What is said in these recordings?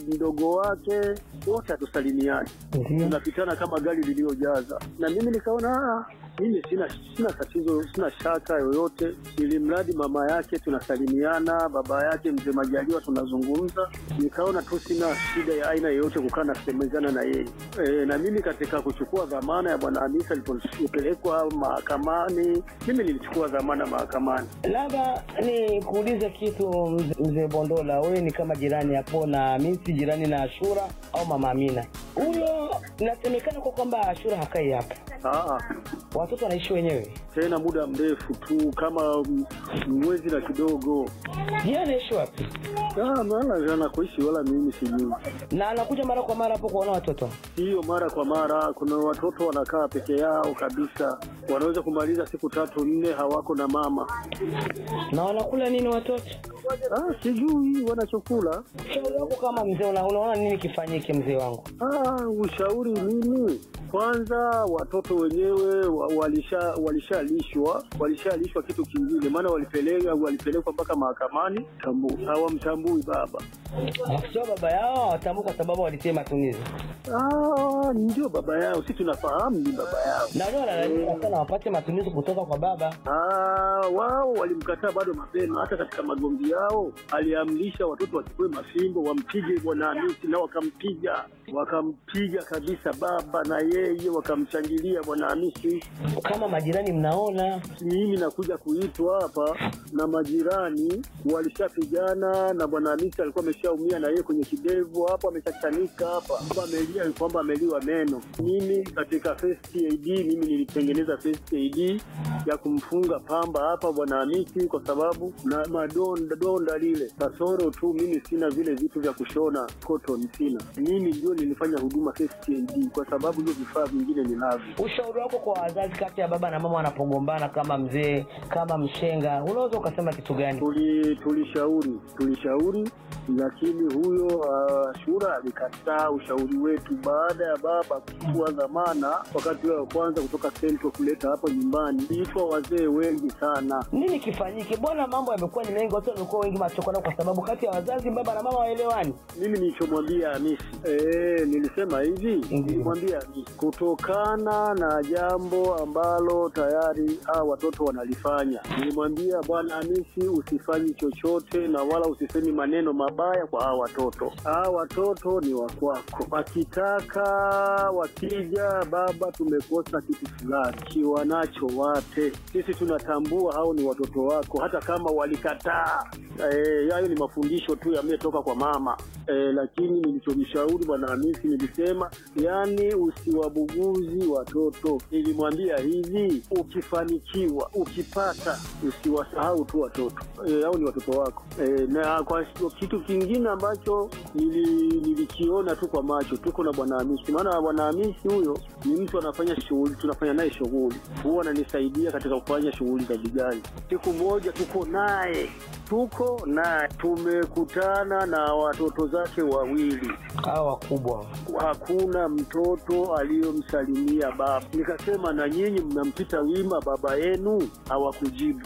mdogo wake wote hatusalimiani, Ndio. tunapitana kama gari liliyojaza. Na mimi nikaona "Ah, mimi sina sina tatizo, sina shaka yoyote, ili mradi mama yake tunasalimiana, baba yake mzee Majaliwa tunazungumza. Nikaona tu sina shida ya aina yoyote kukaa na kusemezana na yeye e, na mimi katika kuchukua dhamana ya bwana Hamisa alipopelekwa mahakamani, mimi nilichukua dhamana mahakamani. Labda ni kuulize kitu mzee- mzee Bondola, wewe ni kama jirani hapo na Hamisi, jirani na Ashura au mama Amina? Huyo inasemekana kwa kwamba Ashura hakai hapa, Aa, watoto wanaishi wenyewe. tena muda mrefu tu kama m- mwezi na kidogo. Je, anaishi wapi? Ah, maana anakuishi wala mimi sijui. Na anakuja mara kwa mara hapo kuona watoto? Hiyo mara kwa mara, kuna watoto wanakaa peke yao kabisa, wanaweza kumaliza siku tatu nne hawako na mama. Na wanakula nini watoto? Ah, sijui wanachokula. Shauri wako kama mzee, una- unaona nini kifanyike mzee wangu? Ah, ushauri nini? Kwanza watoto wenyewe wa- walisha walishalishwa walishalishwa kitu kingine, maana walipeleka walipelekwa mpaka mahakamani, tambu hawamtambui baba. Sio baba yao hawatambui kwa sababu walitia matumizi, Ah, ndio baba yao, si tunafahamu ni baba yao. na wao wanalalamika sana wapate matumizi kutoka kwa baba. Ah, wao walimkataa bado mapema. Hata katika magomvi yao aliamrisha watoto wachukue mafimbo wampige bwana Hamisi, na wakampiga wakampiga kabisa baba na yeye wakamshangilia bwana Hamisi. Kama majirani mnaona Mimi nakuja kuitwa hapa na majirani walishapigana, na bwana Hamisi alikuwa ameshaumia na yeye kwenye kidevu hapo, ameshachanika hapa, kwamba amelia kwamba ameliwa meno. Mimi katika first aid, mimi nilitengeneza first aid ya kumfunga pamba hapa bwana Hamisi, kwa sababu na madonda donda lile kasoro tu, mimi sina vile vitu vya kushona cotton, sina. Mimi ndio nilifanya huduma first aid, kwa sababu hiyo vifaa vingine ninavyo. ushauri wako kwa wazazi kati ya baba na mama wanapogombana, kama mzee kama mshenga, unaweza ukasema kitu gani? Tuli- tulishauri tulishauri, lakini huyo uh, Shura alikataa ushauri wetu baada ya baba kuchukua dhamana wakati ule wa kwanza kutoka Central kuleta hapa nyumbani. Itwa wazee wengi sana. Nini kifanyike? Bwana, mambo yamekuwa ni mengi, watu wamekuwa wengi machokano, kwa sababu kati ya wazazi baba na mama waelewani. Mimi nilichomwambia Hamisi eh, nilisema hivi, nilimwambia Hamisi kutokana na jambo ambalo tayari hawa watoto wanalifanya, nilimwambia bwana Hamisi, usifanyi chochote na wala usisemi maneno mabaya kwa hawa watoto. Hawa watoto ni wa kwako, wakitaka wakija, baba, tumekosa kitu fulani, kiwa nacho wape. Sisi tunatambua hao ni watoto wako, hata kama walikataa. Eh, hayo ni mafundisho tu yametoka kwa mama eh, lakini nilichomshauri bwana Hamisi nilisema, yani usiwabuguzi watoto. Nilimwambia hivi, ukifanikiwa ukipata, usiwasahau tu watoto eh, au ni watoto wako eh, na kwa kitu kingine ambacho nili, nilikiona tu kwa macho, tuko na bwana Hamisi, maana bwana Hamisi huyo ni mtu anafanya shughuli, tunafanya naye shughuli, huwa ananisaidia katika kufanya shughuli za vijana. Siku moja tuko naye tuko na tumekutana na watoto zake wawili, Hawa wakubwa hakuna mtoto aliyomsalimia baba. Nikasema na nyinyi mnampita wima baba yenu, hawakujibu.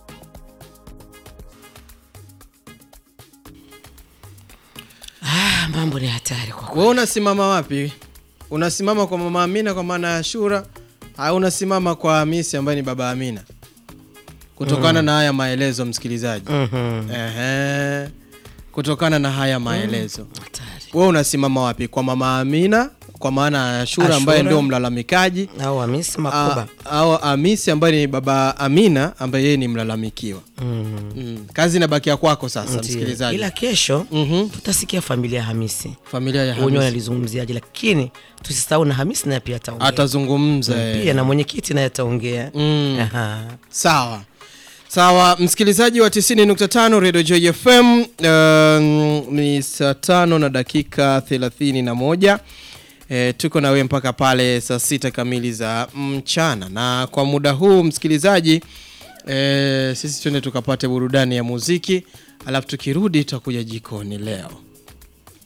Ah, mambo ni hatari kwa kweli. wewe unasimama wapi unasimama kwa mama amina kwa maana ya shura au unasimama kwa hamisi ambaye ni baba amina kutokana na haya maelezo msikilizaji Mhm. Ehe. kutokana na haya maelezo Hatari. wewe unasimama wapi kwa mama amina kwa maana ya shura ambaye Ashura. ndio mlalamikaji Au Hamisi Makuba. A- au hamisi ambaye ni baba amina ambaye yeye ni mlalamikiwa Mhm. mm. kazi inabakia kwako sasa Ndiyo. msikilizaji Ila kesho Mhm. tutasikia familia ya Hamisi familia ya wenyewe hamisi wanalizungumziaje, lakini tusisahau na Hamisi naye pia ataongea atazungumza eh. pia na mwenyekiti naye ataongea. Mm. Aha. sawa sawa msikilizaji wa 90.5 radio joy fm uh, ni saa tano na dakika 31 E, tuko na wewe mpaka pale saa sita kamili za mchana na kwa muda huu msikilizaji e, sisi twende tukapate burudani ya muziki alafu tukirudi tutakuja jikoni leo